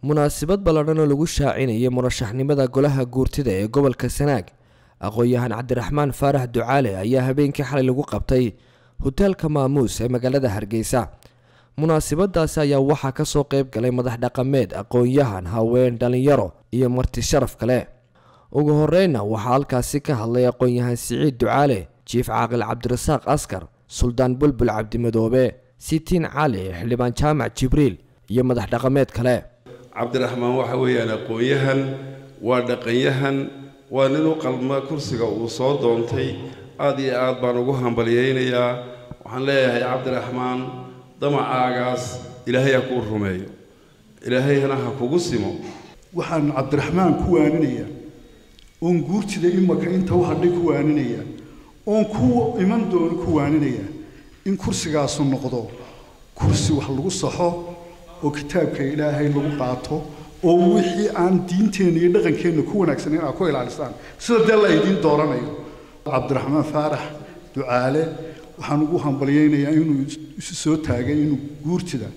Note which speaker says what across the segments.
Speaker 1: munaasabad balladhan oo lagu shaacinayay murashaxnimada golaha guurtida ee gobolka sanaag aqoon-yahan cabdiraxmaan faarax ducaale ayaa habeenkii xalay lagu qabtay hoteelka maamuus ee magaalada hargeysa munaasabadaasi ayaa waxaa kasoo qeyb galay madax dhaqameed aqoon-yahan haween dhalinyaro iyo marti sharaf kale ugu horeyna waxaa halkaasi ka hadlay aqoon-yahan siciid ducaale jiif caaqil cabdirasaaq askar suldaan bulbul cabdimadoobe sitiin cali xildhibaan jaamac jibriil iyo madax dhaqameed kale
Speaker 2: cabdiraxmaan waxa weeyaan aqoon-yahan waa dhaqanyahan waa nin u qalma kursiga uu soo doontay aad iyo aad baan ugu hambalyaynayaa waxaan leeyahay cabdiraxmaan damacaagaas ilaahay ha kuu rumeeyo ilaahayna ha kugu simo
Speaker 3: waxaan cabdiraxmaan ku waaninayaa oon guurtida imaka inta u hadhay ku waaninayaa oon ku iman doono ku waaninayaa in kursigaasu noqdo kursi wax lagu saxo oo kitaabka ilaahay lagu qaato oo wixii aan diinteenna iyo dhaqankeenna ku wanaagsaneyn aad ku ilaalisaan sida dee la idiin dooranayo cabdiraxmaan faarax ducaale waxaan ugu hambalyaynayaa inuu isu soo taagay inuu guurtida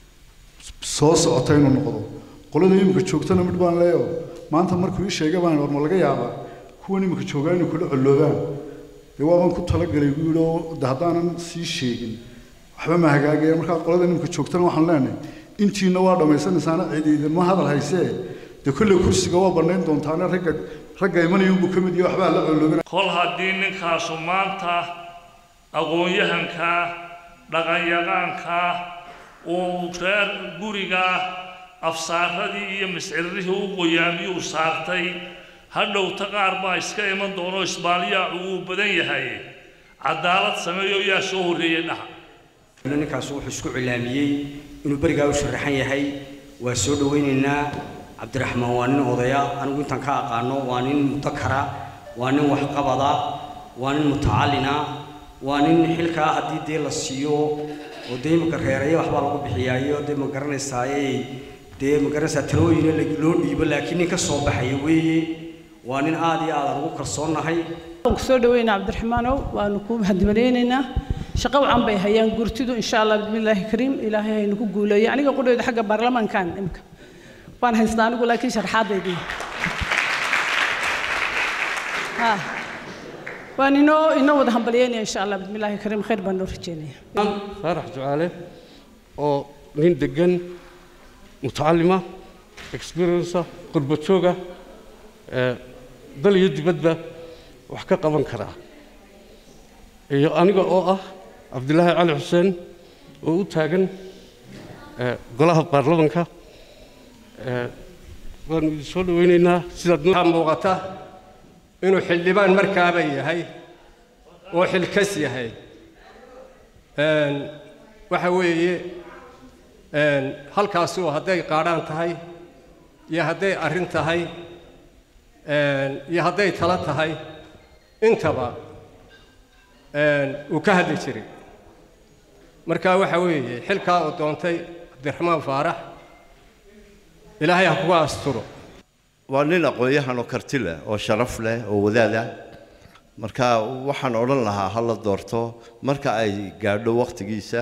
Speaker 3: soo socota inuu noqdo qolada imika joogtana midh baan leeyo maanta markuu ii sheegay baan war ma laga yaabaa kuwan imika joogaa inay kula colloobaan dee waabaan ku talagalay buu yidhi oo de haddaanan sii sheegin waxba ma hagaagaya markaa qolada imika joogtana waxaan leenahay intiina waa dhammaysanaysaana cidi idinma hadal haysee dee kolley kursiga waa bannayn doontaane ragga ragga imanayunbuu ka mid yahay waxbaa la colloobin
Speaker 4: kol haddii ninkaasu maanta aqoon-yahanka dhaqanyaqaanka uu reer guriga afsaaradii iyo masciririhii u qoyaamiyuu saartay hadhowta qaar baa iska iman doono isbaaliyaacu wuu badan yahay cadaalad sameeyo yaa soo horreeyey dhaha
Speaker 5: ninkaas wuxuu isku cilaamiyey inuu berigaa u sharaxan yahay waa soo dhawaynaynaa cabdiraxmaan waa nin odaya anigu intaan ka aqaano waa nin mudakara waa nin waxqabada waa nin mutacallina waa nin xilkaa haddii dee la siiyo oo dee imika reeraya waxbaa lagu bixiyaayo dee ma garanaysaaye dee ma garanaysaa talooyina loo dhiibo laakiin nin ka soo baxaya weeye waa nin aad iyo aad aan ugu kalsoonnahay
Speaker 6: waan ku soo dhaweynaa cabdiraxmaanow waanu kuu mahadmalaynaynaa shaqo wacan bay hayaan gurtidu insha allah bismillaahi kariim ilaahay haynu ku guuleeyo aniga qudhayda xagga baarlamaankan imika waan haystaa anigu laakiin sharxaadaydii waan inoo inoo wada hambalyeynaya insha allah bismillaahi kariim khayr baan noo rajeynaya
Speaker 7: faarax ducaale oo nin degan mutacalima experienca qurba jooga dal iyo dibadba wax ka qaban karaa iyo aniga oo ah cabdilaahi cali xuseen oo u taagan golaha baarlamanka waanu idin soo dhawaynaynaa sidaad
Speaker 8: waxaa muuqata inuu xildhibaan markaaba yahay oo xilkas yahay waxa weeye halkaasu hadday qaadhaan tahay iyo hadday arrin tahay iyo hadday talo tahay intaba uu ka hadli jiray marka waxa weeye xilkaa uu doontay cabdiraxmaan faarax ilaahay ha kuga asturo
Speaker 9: waa nin aqoon-yahan oo karti leh oo sharaf leh oo wadaad ah marka waxaan odhan lahaa ha la doorto marka ay gaadho wakhtigiisa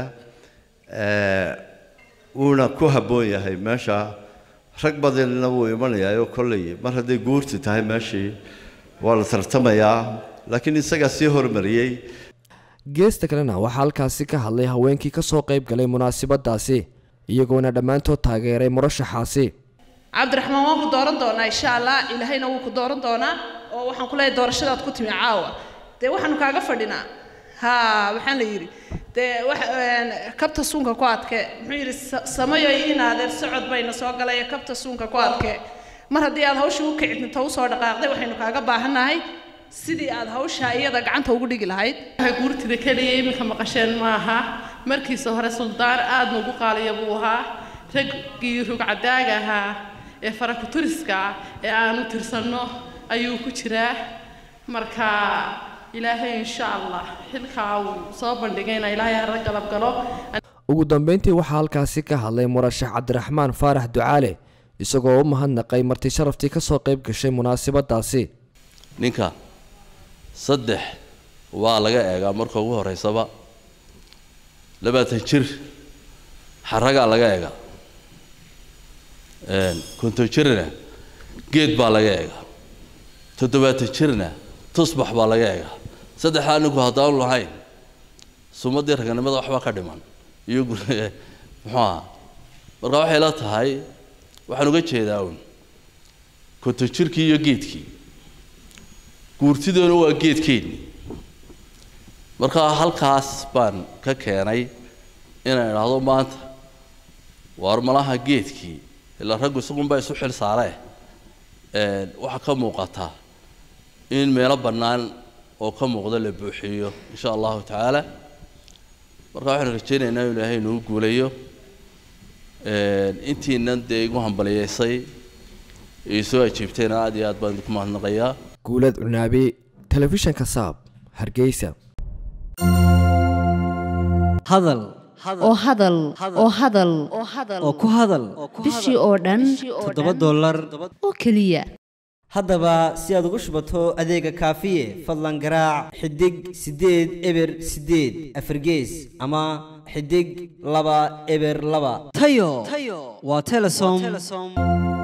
Speaker 9: wuuna ku habboon yahay meesha rag badanna wuu imanayaayoo kolley mar hadday guurti tahay meeshii waa la tartamayaa laakiin isagaa sii hormariyey
Speaker 1: geesta kalena waxaa halkaasi ka hadlay haweenkii kasoo qayb galay munaasabadaasi iyagoona dhammaantood taageeray murashaxaasi
Speaker 10: cabdiraxmaan waan ku dooran doonaa insha allah ilaahayna wuu ku dooran doonaa oo waxaan ku leeyahay doorashadaad ku timi caawa dee waxaanu kaaga fadhinaa ha waxaan la yidhi dee wax kabta suunka ku adke muxuu yidhi samayo inaadeer socod bayna soo galaya kabta suunka ku adke mar haddii aad hawsha u kicitnta usoo dhaqaaqday waxaynu kaaga baahannahay sidii aad hawshaa iyada gacanta ugu dhigi lahayd
Speaker 11: guurtida keliya iminka maqasheen maaha markiisa hore suldaan aad nugu qaaliya buu ahaa raggii rugcadaaga ahaa ee farakuturiska ah ee aanu tirsanno ayuu ku jiraa marka ilaahay insha allah xilkaa uu soo bandhigayna ilaahay hara galab galo
Speaker 1: ugu dambeyntii waxaa halkaasi ka hadlay murashax cabdiraxmaan faarax ducaale isagoo u mahadnaqay marti sharaftii kasoo qayb gashay munaasabadaasi
Speaker 12: ninka saddex waa laga eegaa marka ugu horeysaba labaatan jir xaragaa laga eegaa konton jirna geed baa laga eegaa toddobaatan jirna tusbax baa laga eegaa saddexdaa ninku haddaanu lahayn sumadii raganimada waxbaa ka dhiman iyo muxuu aha marka waxay la tahay waxaan uga jeedaa un konton jirkii iyo geedkii guurtidoona waa geedkeennii marka halkaas baan ka keenay inaan idhaahdo maanta waar malaha geedkii ilaa raggu isagunbaa isu xil saaree waxaa ka muuqata in meelo bannaan oo ka muuqda la buuxiyo insha allahu tacaala marka waxaanu rajaynaynaa inu ilaahay inuu guulayo intiinan dee igu hambaliyeysay ee soo ajiibtayna aad iyo aad baan idinku mahadnaqayaa
Speaker 1: guulad cunaabi telefishanka saab hargeysa
Speaker 13: hadal
Speaker 14: oo hadal oo hadal
Speaker 13: oo ku hadal
Speaker 14: bishii oo dhan
Speaker 13: toddoba dollar
Speaker 14: oo keliya
Speaker 13: haddaba si aad ugu shubato adeega kaafiye fadlan garaac xidig siddeed eber siddeed afargees ama xidig laba eber laba tayo waa telesom